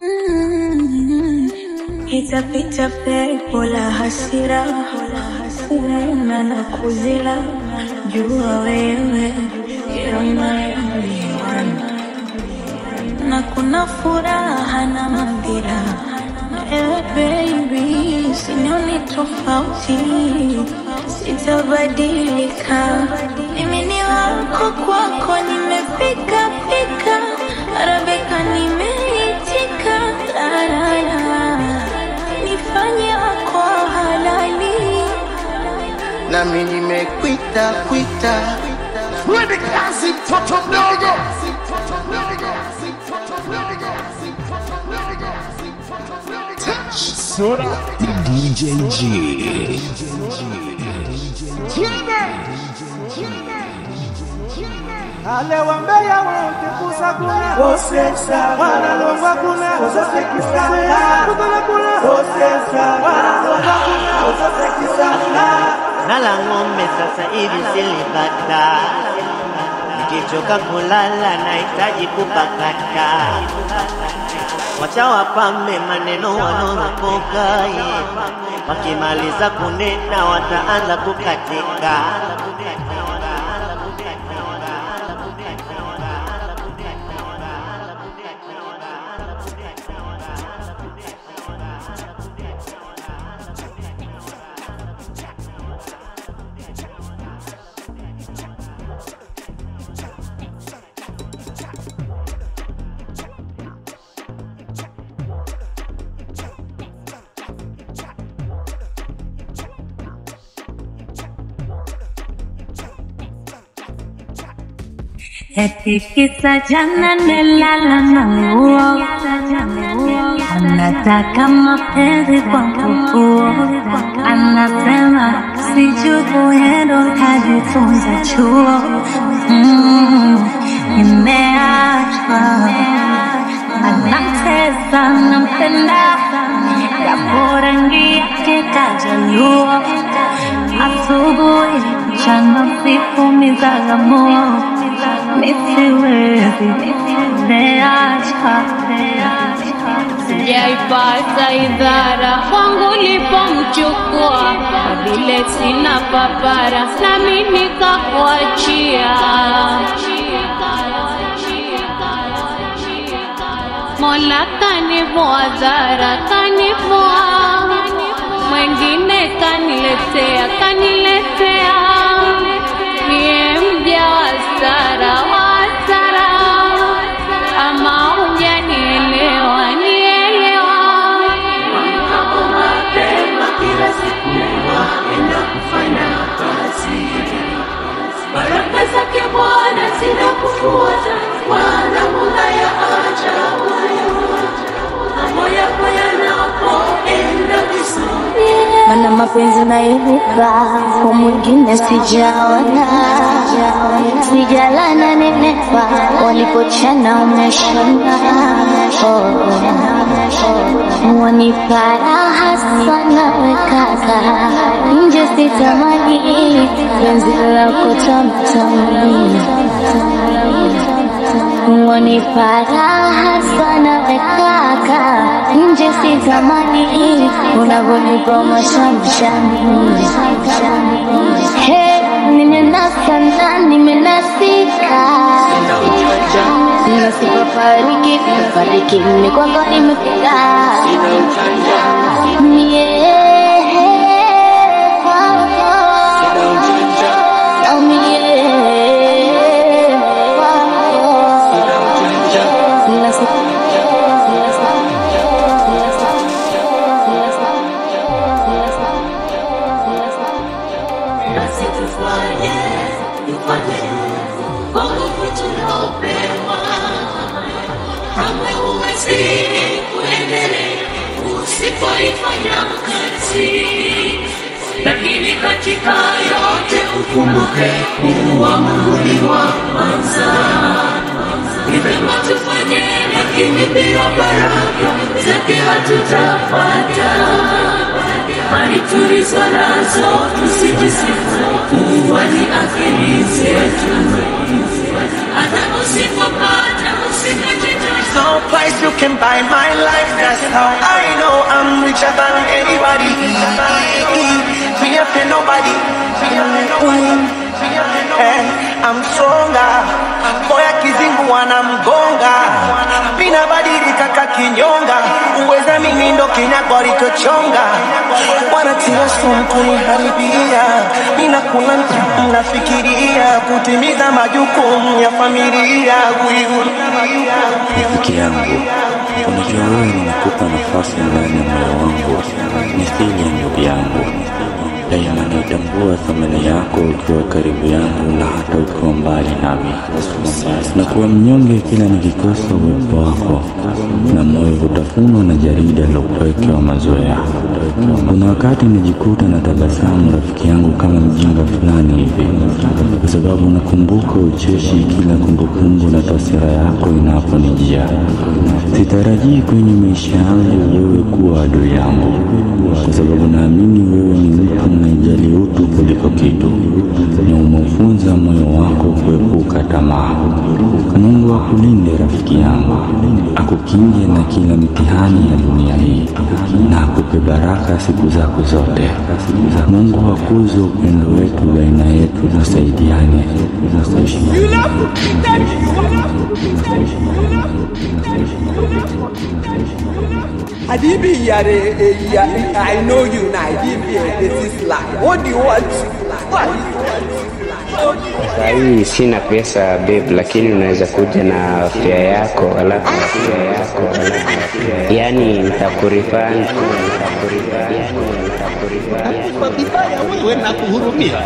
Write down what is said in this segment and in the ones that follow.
Itapita pepo la hasira, una na kuzila, jua wewe ndio unayeona. na kuna furaha na madhira. Ewe baby, sinioni tofauti, sitabadilika. Mimi ni wako, kwako nimefika fika, Arabika nimeitika, la la la, nifanye wako halali. nami nimekwita kwita Twende kazi mtoto mdogo. Sura DJ G. alewambea wote kusakuna wanalongwa kuna kutala kuna wanalongwa kuna nala ng'ombe sasa hivi silipata, nikichoka kulala nahitaji kupakata. Wacha wapambe maneno wanaoropoka, yeah. wakimaliza kunena wataanza kukatika. Eti kisa jana nilala na nguo, anataka mapenzi kwa mkupuo, anasema sijui kuendo kajifunza chuo. Mm, Nimeachwa, anamtesa nampenda, japo rangi yake kajaluo, asubuhi mchana usiku mizagamuo nisiwezi nimeachwa sijaipata idhara kwangu lipomchukua vile sina papara nami nikakuachia mola kanivua dhara kanivua mwengine kaniletea kaniletea niye mja wa sara wa sara ama hujanielewa nielewa baraka zake Bwana zinakufuata, wala Mola ya ajabu. Mambo yako yanapoenda vizuri, mana mapenzi naibuka kwa mwingine sijaona, sijalana nenepa, walipochana umeshona oh. Wanipa raha sana wekaka nje sitamani penzi lako tamtami Wanipa raha sana wekaka nje sitamani unavyonipa mashamshami He, nimenasa na nimenasika nasipafariki fariki mimi kwako nimefika mie kwako au mie kwako Nasi- Nasi tufanye, tufanye kwa nguvu tunaopewa kamwe huwezi kuendelea usipoifanya kazi. Lakini katika yote ukumbuke kuwa Mungu ni wa kwanza. Ni vema tufanye, lakini bila baraka zake hatutapata. Mali tulizo nazo tusijisifu kuwa ni akili zetu hata usipopata usikate tamaa. no price you can buy my life. That's how I know I'm richer than anybody. Me up to nobody. And I'm stronger. Boy kizingu wanamgonga. Mina badilika kakinyonga. Uweza mimi ndo kinyago alichochonga. Wanatia sumu kuniharibia. Mina kula nafikiria kutimiza majukumu ya familia. Kuihudumia. Rafiki yangu, unajua wewe nimekupa nafasi ndani ya moyo wangu, mithili ya ndugu yangu. Daima naitambua thamani yako ukiwa karibu yangu na hata ukiwa mbali nami. Nakuwa mnyonge kila nikikosa uwepo wako, na moyo hutafunwa na jarida la upweke wa mazoea. Kuna wakati najikuta na tabasamu rafiki yangu kama mjinga fulani hivi, kwa sababu nakumbuka ucheshi kila kumbukumbu na taswira yako inaponijia. Sitarajii kwenye maisha yangu wewe kuwa adui yangu, kwa sababu naamini wewe ni mtu unayejali utu kuliko kitu, na umeufunza moyo wako kuepuka tamaa. Mungu akulinde rafiki yangu, akukinge na kila mtihani ya dunia hii, na akupe baraka siku zako zote. Mungu akuze upendo wetu baina yetu, tusaidiane, Adibi yare ya I know you now. Adibi this is lie. What do you want? What? Saa hii sina pesa babe, lakini unaweza kuja na fare yako alafu na fare yako alafu yani nitakurifani nitakurifani nitakurifani vibaya wewe na kuhurumia.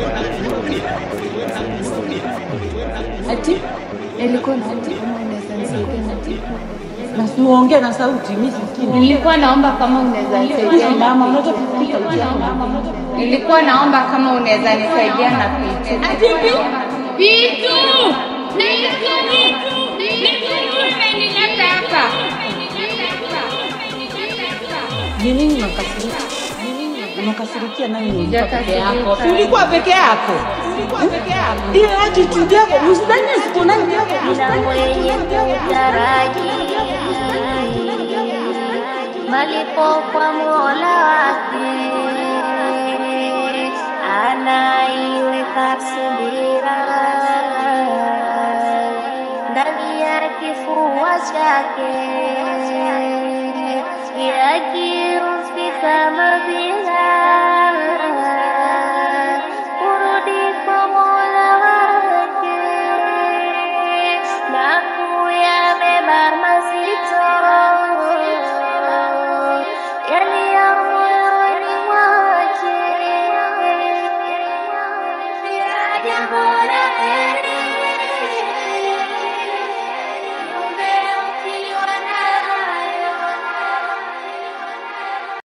Ati nilikuwa na ati kama unaweza nisaidia na ati na siuongee na sauti mimi sikini. nilikuwa naomba kama unaweza nisaidia Mama, unaweza kusikia sauti yako mama. nilikuwa naomba kama unaweza nisaidia na vitu Ati vipi? vitu naitwa vitu vitu imenileta hapa Ni nini unakasirika? Ni nini unakasirikia nani ulikuwa peke Sijakasirika. yako? Si ulikuwa peke yako? Ulikuwa peke yako. Ile attitude yako, usidhani siku nani yako, usidhani mwenye kutaraji malipo kwa Mola wake, anaiweka subira ndani ya kifua chake, yakirufika madhira kurudi kwa Mola wake na kuyabeba mazito yaliyo moyoni mwake. Jambo la heri